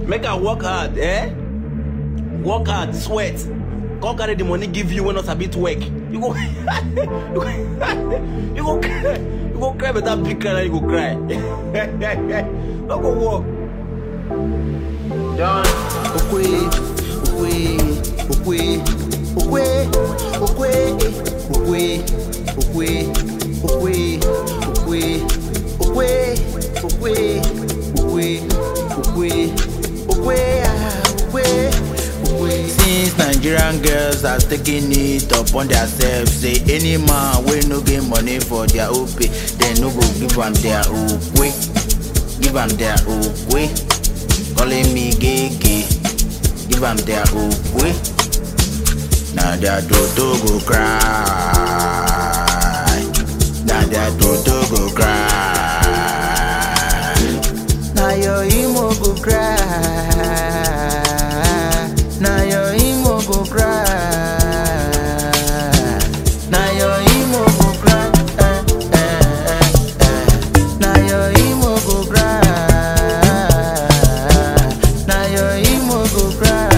Make I work hard, eh? Work hard, sweat. Come carry the money give you when not a bit work. You go, you go, you go cry. You go cry, but that big cry, you go cry. Don't go work. John. Okwe, okwe, okwe, okwe, okwe, okwe, okwe, okwe, okwe, okwe, okwe, okwe, okwe, okwe, ah, okwe, okwe. Since Nigerian girls are taking it upon themselves, say any man wey no get money for their OP, dem no go give am their okwe, give am their okwe. calling me gay Give am their okwe. Now their toto go cry. Now their toto go cry. Now your emo go cry. Now your emo go cry. Now your emo go cry. Eh, eh, eh, eh. Now your emo go cry. Now your emo go cry.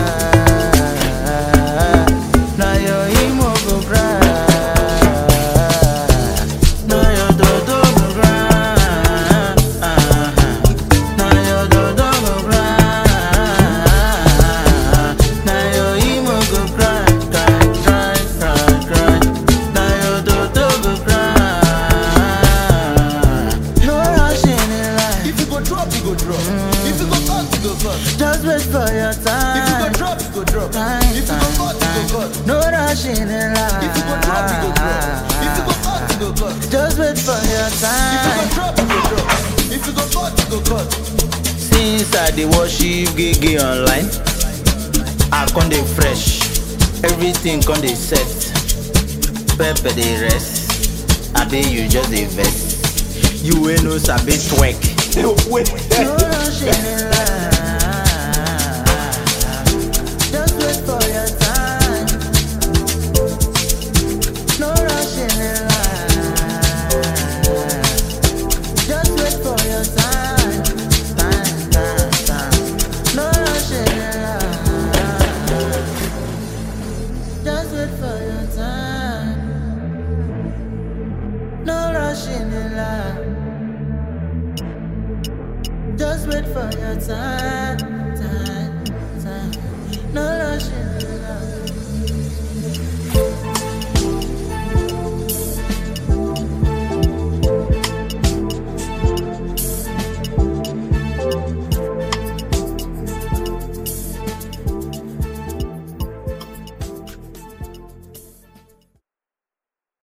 Now your emo go cry. Now your dodo go cry. Now your dodo go cry. Now your emo go cry, cry, cry, cry, cry. Now your dodo go cry. No rushing in life. If you go drop, you go drop. If you go cut, you go cut. Just wait for your If you go time. drop, you go drop. Time, If you go time, cut, you go time. cut. No rushing in life. If you go drop, you go drop. If you go cut, you go cut. Just wait for your If you time. go drop, you go drop. If you go cut, you go cut. Since I dey worship Gege online, I con dey fresh, everything con dey set. Pepper dey rest, abi you just dey vex. You wey no sabi twerk. Wait. No rushing in life. Just wait for your time. No rushing in life. Just wait for your time. Time, time, time. No rushing in life. Just wait for your time. No rushing in life. Just wait for your time, time, time. No rushing.